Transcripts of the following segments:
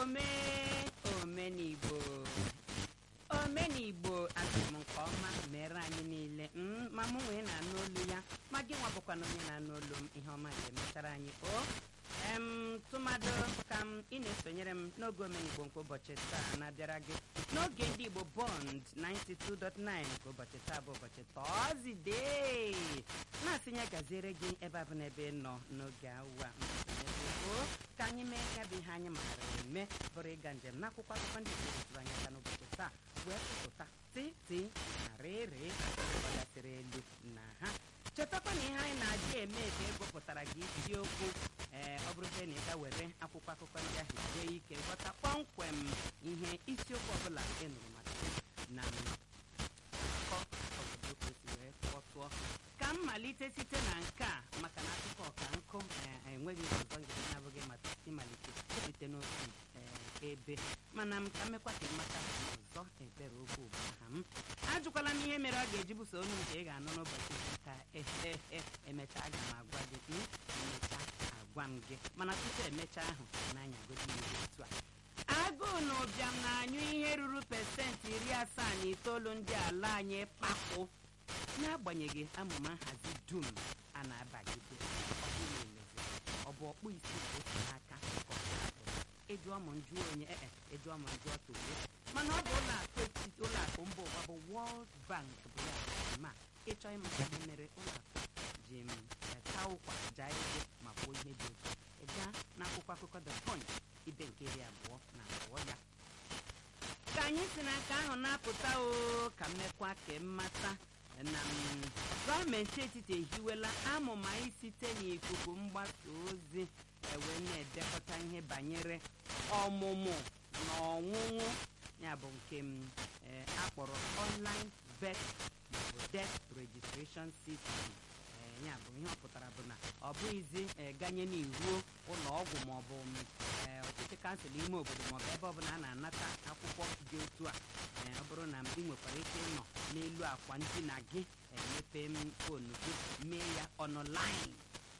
ome omenigbo omenigbo asị m nke ọma mere anyị niile mm, ma mụ nwee na-anụ olu ya ma gị nwa bụkwa na onye na-anụ olu m ihe ọma ga-emetara anyị o em tụmadụ ka m ị na-esonyere m n'oge omenigbo nke ụbọchị taa na-abịara gị n'oge ndị igbo bond 92.9 nke ụbọchị taa bụ ụbọchị tọzdee na-asịnye gaziere gị ebe a bụ n'ebe ị nọ n'oge awa o ka anyị mee ya bụ ihe anyị maara eme bụrụ ịga njem n'akwụkwọ akụkọ ndị igbo tụrụ anya aka n'ụbọchị taa wee tụtụta titi na rịrị gbadasịrị elu na ha chetakwa na ihe anyị na-adị eme ka egopụtara gị isiokwu ee ọ bụrụzie na ịga were akwụkwọ akụkọ ndị ahụ sie ike ghọta kpọmkwem ihe isiokwu ọbụla ị nụrụ maka na akụkọ obodo ka o si wee kpọtụọ ka m malite site na nke a maka na akụkọ ọka nkụ ee, enweghị ọzọ ngere na-abụghị maka ịmalite site n'otu ee, ebe mana m ka mmekwa ka ịmata ọzọ ebere okwu bụ aha m ajụkwala m ihe mere ọ ga-eji buso onu nke ị ga-anụ n'ụbọchị ka ehehe emechaa aga m agwa gị m emechaa agwa m gị mana tupu emechaa ahụ na-anyagodi ihe otu a agụụ na ụbịam na-anyụ ihe ruru pesentị iri asaa na itoolu ndị ala anyị kpapụ n'agbanyeghị amụma nhazi dum a na-abagide ọ bụrụ emezi ọ bụ ọkpụ isi ka otu n'aka ka ọ ga-abụ ịjụọ m njụ onye ee ịjụọ m njụ ọtụwe mana ọ bụ ụlọ akụ etiti ụlọ akụ mba ụwa bụ World Bank bụ ya ma ịchọ ịmata ihe mere ụlọ akụ ji m taa ụkwa jaa ego ma kwuo ihe dị otu ị gaa n'akwụkwọ akụkọ The Punch ibe nke iri abụọ na abụọ ya ka anyị si n'aka ahụ na-apụta o ka mmekwa ka mmata na m, gọọmenti etiti ehiwela amụma isite n'ikuku mgbasa ozi ewe na-edekọta ihe banyere ọmụmụ na ọnwụnwụ ya bụ nke m eh, akpọrọ online birth maọbụ death registration system Eh, ya bụ ihe ọ pụtara bụ na ọ bụghịzi eh, ganye n'iruo ụlọ ọgwụ maọbụ m, eh, ọchịchị kansụl ime obodo maọbụ ebe ọbụla a na-anata akwụkwọ dị otu a Eh, ọ bụrụ na ị nwekwara ike ịnọ n'elu akwa ndina gị eh, mepee m fonu gị mee ya ọnụlaịn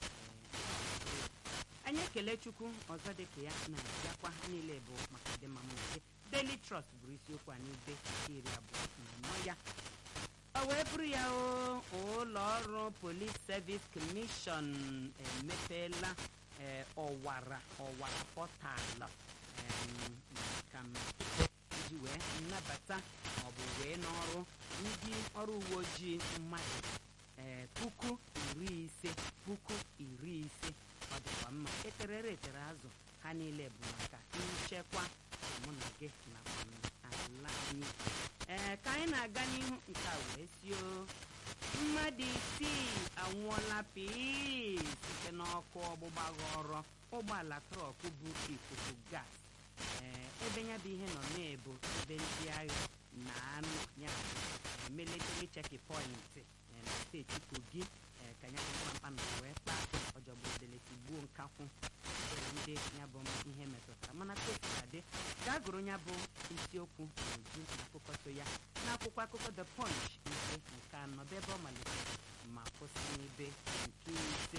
anyị ekele chukwu ọzọ dịka ya na-abịakwa ha niile bụ maka ọdịmma mụ na gị Daily Trust bụrụ isiokwu a n'ibe nke iri abụọ na anọ ya ọ wee bụrụ ya o ụlọ ọrụ Police Service Commission emepeela eh, ọwara ọwara pọtalụ em, maka m iji wee nnabata maọbụ wee n'ọrụ ndị ọrụ uwe ojii mmadụ ee puku iri ise puku iri ise ọ dịkwa mma eterere etere azụ ha niile bụ maka nchekwa mụ na gị nakwa m ala anyị ee ka anyị na-aga n'ihu nke a wee sio mmadụ isii anwụọla pii site n'ọkụ ọgbụgba ghọrọ ụgbọala trọk bụ ikuku gas ee ebe ya bụ ihe nọ na-ebu ebe ndị agha na-anọ ya bụ military checkpoint eh, na steeti kogi eh, ka ya bụ mkpamkpa na wee kpaa ọjọgbụdele tigbuo nkakwụ obere ndị ya bụ ihe metụtara mana kosikadị gaa gụrụ ya bụ isiokwu n'uju na akụkọ so ya n'akwụkwọ akụkọ the punch nke nke anọ bụ ebe ọ malitere ma kwụsị n'ibe nke ise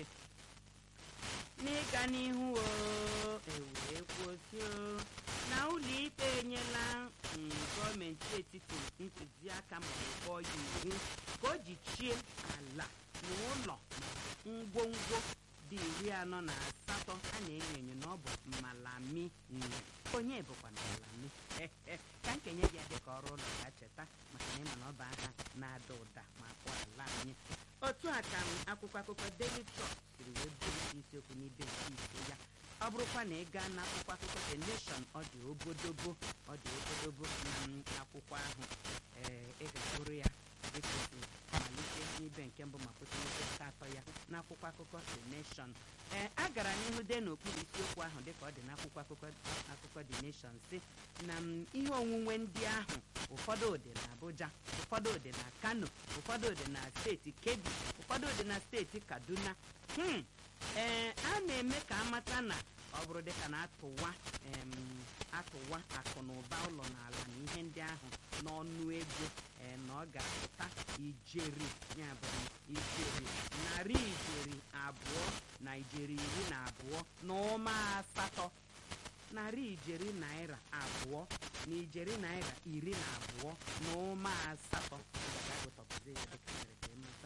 n'ịga n'ihu o ewee kwuosi o na ụlọikpe enyela mm, gọọmenti etiti ntụziaka ma ọ ya iwu ka o jichie ala na ụlọ ngwongwo dị iri anọ na asatọ a na-enyo enyo na ọ bụ malami nwe onye bụkwa na malami ka nkenye gị dị ka ọrụ ụlọ ya cheta maka na ịma na ọ bụ aha na-ada ụda ma kpọ ala anyị otu a ka m akwụkwọ akụkọ Daily Trust siri wee bụrụ isiokwu n'ibe nke ise ya ọ bụrụkwa na ị gaa n'akwụkwọ akụkọ The Nation ọ dị obodobo ọ dị obodobo na m akwụkwọ ahụ ee ị ga-agụrụ ya dịka o si malite n'ibe nke mbụ ma kwụsị n'ibe nke atọ ya n'akwụkwọ akụkọ The Nation ee a gara n'ihu dee n'okpuru isiokwu ahụ dịka ọ dị n'akwụkwọ akụkọ akụkọ The Nation si na m ihe onwunwe ndị ahụ ụfọdụ dị na Abuja ụfọdụ dị na Kano ụfọdụ dị na steeti Kebbi ụfọdụ dị na steeti Kaduna hmm ee a na-eme ka amata na ọ bụrụ dịka na atụwa em, atụwa akụ na ụba ụlọ na ala na ihe ndị ahụ n'ọnụ ego ee na ọ ga-apụta ijeri ya bụ ijeri narị ijeri abụọ na ijeri iri na abụọ na ụma asatọ narị ijeri naira abụọ na ijeri naira iri na abụọ na ụma asatọ ga-agụtọpụzi ya dịka mere ka ịmata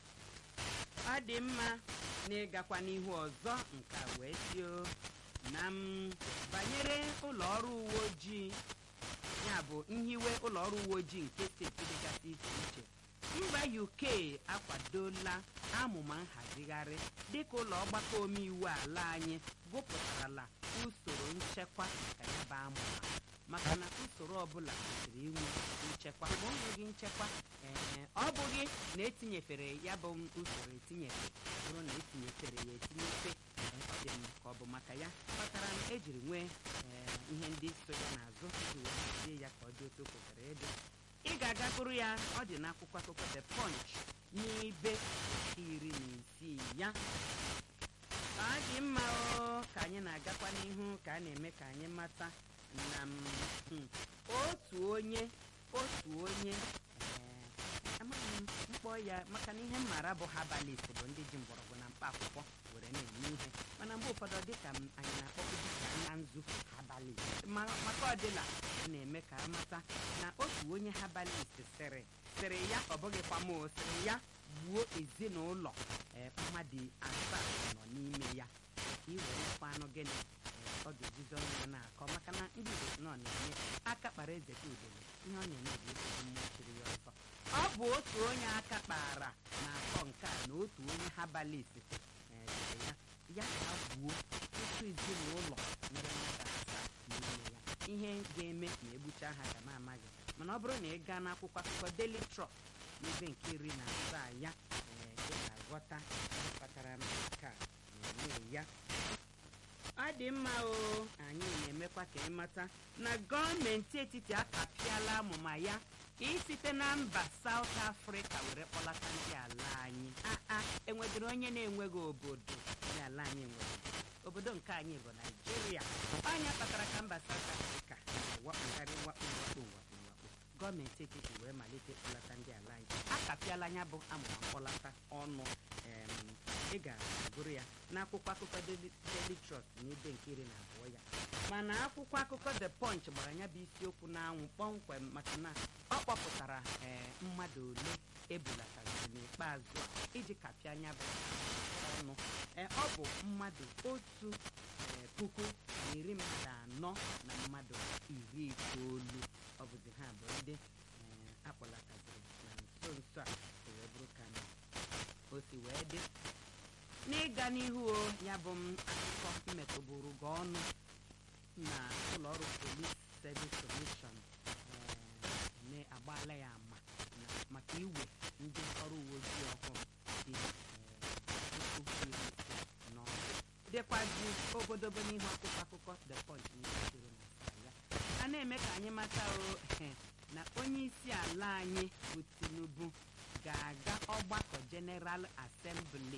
ọ dị mma na ịgakwa n'ihu ọzọ nke a wee tio na m banyere ụlọ ọrụ uwe ojii ya bụ nhiwe ụlọ ọrụ uwe ojii nke steeti dịgasị iche iche mba uk akwadola amụma nhazigharị dịka ụlọ ọgbakọ omeiwu ala anyị gụpụtarala usoro nchekwa maka ya bụ amụma maka na usoro ọbụla kwesịrị inwe nchekwa ma o nweghị nchekwa ee ọ bụghị na etinyefere ya bụ usoro etinyefe bụrụ na etinyefere ya etinyefe ọ dị mma ka ọ bụ maka ya kpatara na ejiri nwee ihe ndị so ya n'azụ iji wee hazie ya ka ọ dị otu o kwesịrị ịdị ị ga-aga gụrụ ya ọ dị n'akwụkwọ akụkọ the punch n'ibe iri na isii ya ọ dị mma o ka anyị na-agakwa n'ihu ka a na-eme ka anyị mata na otu onye otu onye amaghị m mkpọ ya maka na ihe mmara bụ herbalist bụ ndị ji mgbọrọgwụ na mkpa akwụkwọ were na-eme ihe mana mgbe ụfọdụ dịka anyị na-akpọkwu dịka anya nzu herbalist maka ọdịla na-eme ka amata na otu onye herbalist sịrị sịrị ya ọ bụghịkwa m sịrị ya gbuo ezinụlọ mmadụ asaa nọ n'ime ya iwerekwa anụ gịnị ọ ga-ejizi ọnụ ya na-akọ maka na ndị Igbo nọ na-eme aka kpara eze ka udele ihe ọ na-eme bụ esi mmụọ chiri ya ọzọ ọ bụ otu onye aka kpara na-akọ nke a na otu onye herbalist sịrị ya ya ka gbuo otu ezinụlọ nwere mmadụ asaa n'ime ya ihe ga-eme ma egbucha ha ga na-amaghị mana ọ bụrụ na ị gaa n'akwụkwọ akụkọ Daily Trust n'ebe nke iri na asaa ya ị ga-aghọta kpatara nke a na-eme ya ọ dị mma o anyị na-emekwa ka ịmata na gọọmenti etiti akapịala amụma ya ka isite na mba South Africa were kpọlata ndị ala anyị aa enwedịrị onye na-enweghị obodo ndị ala anyị nwere obodo nke anyị bụ Naijiria onye kpatara ka mba South Africa wakpogharị wakpo wakpo wakpo wakpo gọọmenti etiti wee malite kpọlata ndị ala anyị akapịala anya bụ amụma mkpọlata ọnụ ị ga-agụrụ ya n'akwụkwọ akụkọ Daily Trust n'ebe nke iri na abụọ ya mana akwụkwọ akụkọ The Punch gbara ya bụ isiokwu n'anwụ kpọmkwem maka na ọ kpọpụtara ee mmadụ ole ebulataziri n'ikpeazụ a iji kapịa anya bụ ọnụ ee ọ bụ mmadụ otu puku na iri mmadụ anọ na mmadụ iri itoolu ọ bụzi ha bụ ndị akpọlataziri na nso nso a wee bụrụ ka o si wee dị n'ịga n'ihu o ya bụ m akụkọ mmetụbụrụ gị ọnụ na ụlọọrụ Police Service Commission na-agbaala ya ama maka iwe ndị ọrụ uwe ojii ọhụrụ dị puku iri ise n'ọrụ dịkwazi obodobo n'ihu akwụkwọ akụkọ The Punch n'ikiri na ya a na-eme ka anyị mata o na onye isi ala anyị bụ Tinubu ga-aga ọgbakọ General Assembly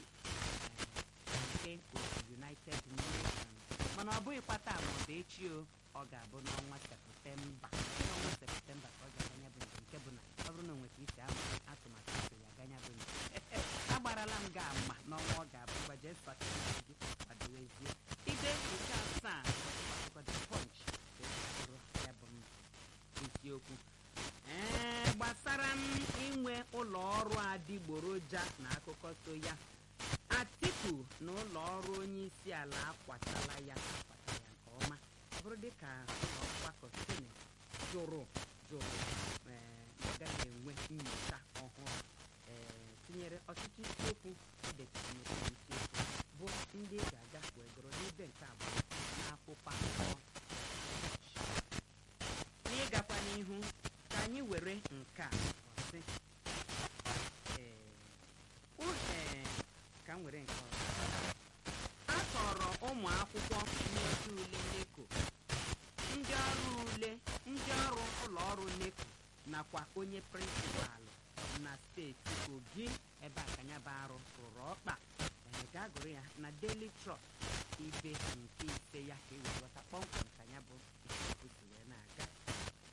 nke otu United Nations mana ọ bụghịkwa taa ma ọ bụ echi o ọ ga-abụ n'ọnwa septemba n'ọnwa septemba ka ọ ga-aganya bụ njem nke bụ na ọ bụrụ na o nweta isi ama atụmatụ isi ya aganya bụ njem agbarala m gị ama n'ọnwa ọ ga-abụ gbaje satọde gị kwadowezie ide nke asaa akụkọ The Punch bụrụ ya bụ isiokwu ee gbasara m inwe ụlọ ọrụ adịgboroja na akụkọ so ya atiku na ụlọ ọrụ onye isi ala akwatala ya akwata ya nke ọma ọ bụrụ dịka ụlọ ọgbakọ senet jụrụ jụrụ ọ gaghị enwe nyocha ọhụrụ ee tinyere ọtụtụ isiokwu edetara n'okpuru isiokwu bụ ndị ga-aga wee gụrụ n'ibe nke abụọ n'akwụkwọ akụkọ n'ịgakwa n'ihu ka anyị were nke a ọsị ee ka m were nke ọzọ a tọrọ ụmụ akwụkwọ na-ede ule neko ndị ọrụ ule ndị ọrụ ụlọ ọrụ neko nakwa onye prịnsịpalụ na steeti kogi ebe akanyaba arụ rụrụ ọkpa gaa gụrụ ya na Daily Trust ibe nke ise ya ka e wee ghọta kpọmkwem ka ya bụ isiokwu si wee na